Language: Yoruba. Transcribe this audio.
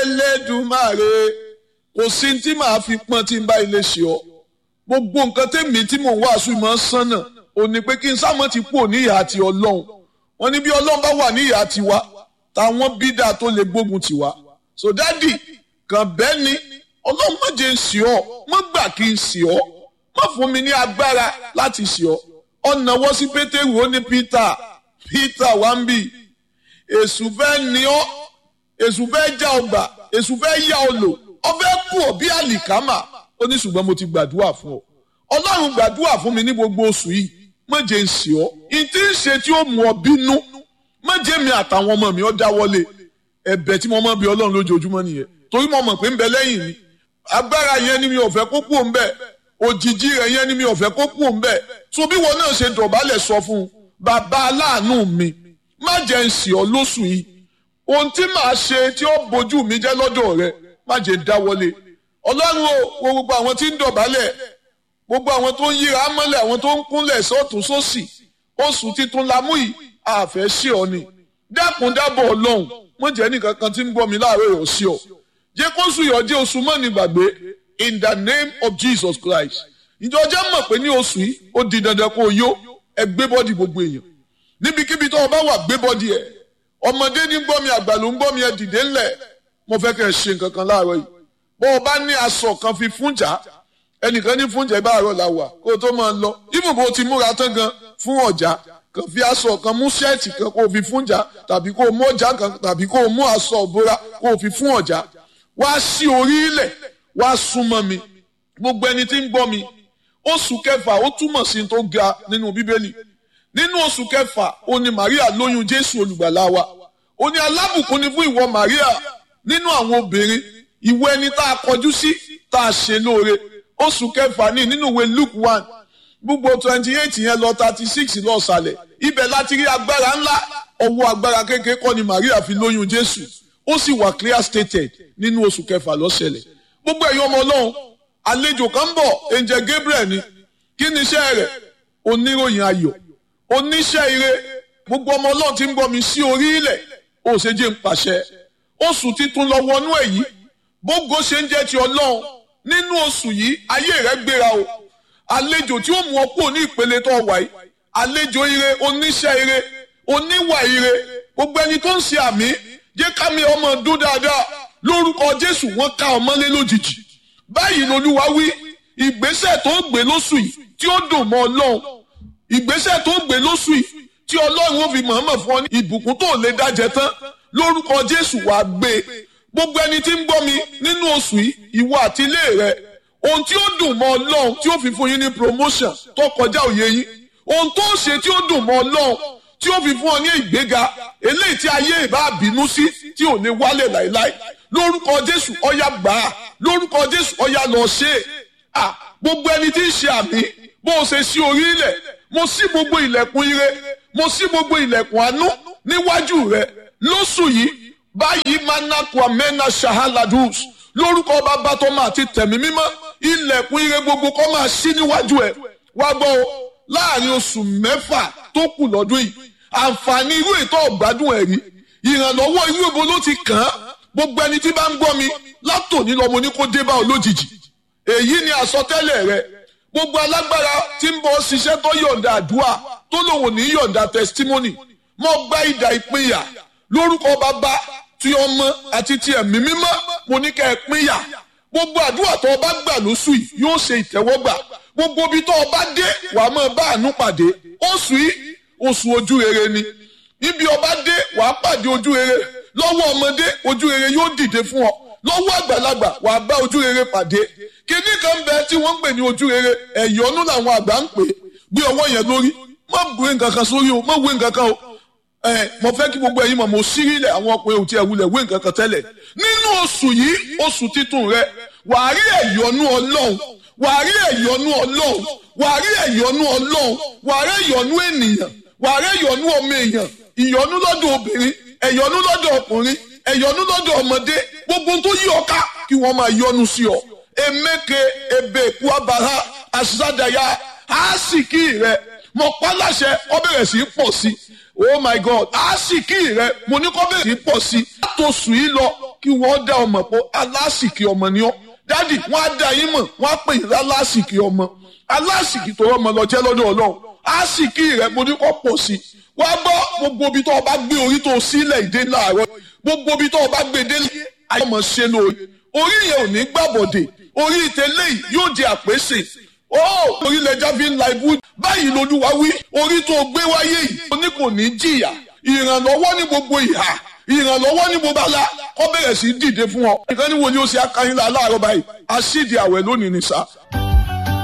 elédùmarè kò sí tí màá fi pọ́n tí n bá ilé ṣe ọ́ gbogbo nǹkan tèmi tí mò ń wàásù ìmọ̀ sánà ò ní pé kí n sámọ́ ti kú ní ìhà àti ọlọ́run wọn ní bí ọlọ́run bá wà ní ìhà tiwa táwọn bídà tó lè gbógun tiwa so dádì kàn bẹ́ẹ̀ ni ọlọ́run má jẹ́ ń sì ọ́ má gbà kí n sì ọ́ má fún mi ní agbára láti sì ọ́ ọ̀nà wọ́n sí pétérù ó ní peter peter wá ń bì èṣù fẹ́ ni ọ́ èṣù fẹ́ já ọgbà èṣù fẹ́ yá ọ lò ọ fẹ́ kú ọ bí àlìkámà ó ní ṣùgbọ́n mo ti gbàdúrà fún ọ ọlọ́run gbàdúrà fún mi ní gbogbo oṣù yìí má jẹ́ ń sì ọ́ ìtí ń ṣe tí ó mú ọ bínú má jẹ́ mi àtàwọn ọmọ mi ọ dáwọ́lé ẹ̀bẹ̀ tí mo mọ̀ bí ọlọ́run lójoojúmọ́ nìyẹn torí mo mọ̀ pé ń bẹ lẹ́yìn mi agbára yẹn ni mi ò fẹ́ kó kú òun bẹ́ẹ̀ òjijì rẹ̀ yẹn ni mi ò fẹ́ kó kú òun bẹ́ẹ̀ tó bí wọn náà ṣe dọ̀bálẹ̀ sọ fún un bàbá aláàánú mi má jẹ́ ń sì ọ́ lóṣù yìí ohun tí màá ṣe tí ó bójú mi jẹ́ lọ́dọ̀ rẹ má jẹ́ dáwọ́lé ọlọ́run o wo gbogbo àwọn tí ń dọ̀bálẹ̀ gbogbo àwọn tó ń yíra mọ́lẹ̀ àwọn tó ń kúnlẹ̀ sọ́tún sósì oṣù titun la mú yìí àfẹ́ ṣe ọ ni dákun dábọ̀ ọlọ́run mo jẹ́ nìkan kan tí ń gbọ́ mi láàárọ̀ yọ̀ sí ọ jẹ́ kó oṣù yọ̀ jẹ́ oṣù mọ́ni gbàgbé in the name of Jesus Christ ìjọ jẹ́ mọ̀ pé ní oṣù yìí ó di dandan kó o yó ẹ gbé bọ́dì gbogbo èèyàn níbikíbi tó o bá wà gbé bọ́dì ẹ̀ ọmọdé ní gbọ́ mi àgbà ló ń gbọ́ mi ẹ dìde ńlẹ̀ mo fẹ́ kẹ́ ẹ ṣe nǹkan kan láàárọ̀ yìí bó o bá ní aṣọ kan fi fúnjà ẹnìkan ní fúnjà ibà àárọ̀ la wà kó o tó máa lọ ibùn bó o ti múra tán gan fún ọjà kan fi aṣọ kan mú ṣẹ́ẹ̀tì kan kó o fi fúnjà tàbí kó o mú ọjà kan tàbí kó o mú aṣọ òbora kó o fi fún ọjà wá sí orí ilẹ̀ wá súnmọ́ mi gbogbo ẹni tí ń gbọ́ mi oṣù kẹfà ó túmọ̀ sí tó ga nínú bíbélì nínú oṣù kẹfà ó ní Maria lóyún Jésù olùgbàlà wa ó ní alábùkún ni fún ìwọ Maria nínú àwọn obìnrin ìwọ ẹni tá a kọjú sí tá a ṣe lóore oṣù kẹfà ní nínú ìwé Luke one gbogbo twenty eight yẹn lọ thirty six lọ sàlẹ̀ ibẹ̀ láti rí agbára ńlá ọwọ́ agbára kékeré kọ́ ni Maria fi lóyún Jésù ó sì wà clear stated nínú oṣù kẹfà ló ṣẹlẹ̀ gbogbo ẹ̀yin ọmọ Ọlọ́run àlejò kan bọ̀ angel Gabriel ni kí ni iṣẹ́ rẹ̀ oníròyìn ayọ̀ oníṣẹ́ ire gbogbo ọmọ Ọlọ́run ti ń gbọ́ mi sí orí ilẹ̀ ó ṣe jẹ́ ń pàṣẹ oṣù titun lọ wọnú ẹ̀ yìí bógo ṣe ń jẹ́ ti Ọlọ́run nínú oṣù yìí ayé rẹ̀ gbéra o àlejò tí ó mú ọ kúrò ní ìpele tó wà yìí àlejò ire oníṣẹ́ ire oníwà ire gbogbo ẹni tó ń ṣe àmì jẹ́ kámi ọmọ dún dáadáa lórúkọ Jésù wọ́n ká ọmọlé lójijì báyìí lolúwa wí ìgbésẹ̀ tó gbé lóṣù yìí tí ó dùn mọ́ Ọlọ́run ìgbésẹ̀ tó gbé lóṣù yìí tí Ọlọ́run ó fi mọ̀ọ́mọ̀ fún ọ ní ìbùkún tó lè dájẹ tán lórúkọ Jésù wàá gbé gbogbo ẹni tí ń gbọ́ mi nínú oṣù yìí ìwọ àti ilé rẹ ohun tí ó dùn mọ́ Ọlọ́run tí ó fi fún yín ní promotion tó kọjá òye yín ohun tó ṣe tí ó dùn mọ́ Ọlọ́run tí ó fi fún ọ ní ìgbéga eléyìí tí ayé ìbá bínú sí tí ò ní wálẹ̀ láéláé lórúkọ Jésù ọyá gbà á lórúkọ Jésù ọyá lọ ṣe é gbogbo ẹni tí ń ṣe àmì bó o ṣe sí orí ilẹ̀ mo ṣí gbogbo ilẹ̀kùn ire mo ṣí gbogbo ilẹ̀kùn àánú níwájú rẹ lóṣù yìí báyìí manaku amena shahaladus lórúkọ bàbá tó máa ti tẹ̀mí mímọ́ ilẹ̀kùn ire gbogbo kó máa ṣí níwájú ẹ̀ wá gbọ́ o láàrin oṣù mẹ́fà tó kù lọ́dún yìí àǹfààní irú ètò ọ̀gbádùn ẹ̀ rí ìrànlọ́wọ́ irú èbo ló ti kàn án gbogbo ẹni tí bá ń gbọ́ mi látòní lọ́mọ ní kó dé bá ọ lójijì èyí ni àsọtẹ́lẹ̀ rẹ gbogbo alágbára tí ń bọ̀ ṣiṣẹ́ tó yọ̀ǹda àdúrà tó lòun ò ní yọ̀ǹda testimony mọ́ gba ìdà ìpínyà lórúkọ bàbá tí ọmọ àti ti ẹ̀mí mímọ́ mo ní kẹ́ ẹ pínyà gbogbo àdúrà tó o bá gbà lóṣù yìí yóò ṣe ìtẹ́wọ́gbà gbogbo ibi tó o bá dé wàá máa bá àánú pàdé oṣù yìí oṣù ojú rere ni níbi o bá dé wàá pàdé ojú rere lọ́wọ́ ọmọdé ojú rere yóò dìde fún ọ lọ́wọ́ àgbàlagbà wàá bá ojú rere pàdé kíní kan bẹ tí wọ́n ń pè ní ojú rere ẹ̀yọ́nú làwọn àgbà ń pè gbé ọwọ́ yẹn lórí má gbé nǹkan kan sórí o má wé nǹkan kan o ẹ mo fẹ́ kí gbogbo ẹ̀yin mọ̀ mo sí ilẹ̀ àwọn ọkùnrin ò tí ẹ̀ wulẹ̀ wé nǹkan kan tẹ́lẹ̀ nínú oṣù yìí oṣù titun rẹ wàá rí ẹ̀yọ́nú ọlọ́run wàá rí ẹ̀yọ́nú ọlọ́run wàá rí ẹ̀yọ́nú ọlọ́run wàá rí ẹ̀yọ́nú ènìyàn wàá rí ẹ̀yọ́nú ọmọ èèyàn ìyọ́nú lọ́dọ̀ obìnrin ẹ̀yọ́nú lọ́dọ̀ ọkùnrin ẹ̀yọ́nú lọ́dọ̀ ọmọdé gbogbo tó yí ọ ká kí wọ́n máa yọ́nú sí ọ emeke ebe kuabara asadaya aásìkí rẹ mọ paláṣẹ ọ bẹ̀rẹ̀ sí í pọ̀ sí oh my god àásìkí rẹ mo ní kọ́ bẹ̀rẹ̀ sí pọ̀ sí i látòsù yìí lọ kí wọ́n dá ọmọ pọ̀ aláṣìkí ọmọ ni ọ́ dádì wọ́n á dá yín mọ̀ wọ́n á pè yín lálásìkí ọmọ aláṣìkí tó rọ́mọ lọ jẹ́ lọ́dọ̀ ọlọ́run àásìkí rẹ mo ní kọ́ pọ̀ sí i wá gbọ́ gbogbo ibi tó o bá gbé orí tó o sílẹ̀ ìdè láàárọ̀ gbogbo ibi tó o bá gbé délé ayọ̀mọ̀ ṣe lórí orí yẹn ò ní gbàbọ̀dè orí ìtẹ́lẹ̀ yìí yóò di àpèsè ó orílẹ̀-èdè fi ń la ibú báyìí lolúwa wí orí tó gbé wáyé yìí ó ní kò ní jìyà ìrànlọ́wọ́ ní gbogbo ìhà ìrànlọ́wọ́ ní gbogbo ala kọ́ bẹ̀rẹ̀ sí dìde fún ọ. ìkànnì wo ni ó ṣe akányínlá láàárọ̀ báyìí aṣídìí àwẹ̀ lónìí ni sá.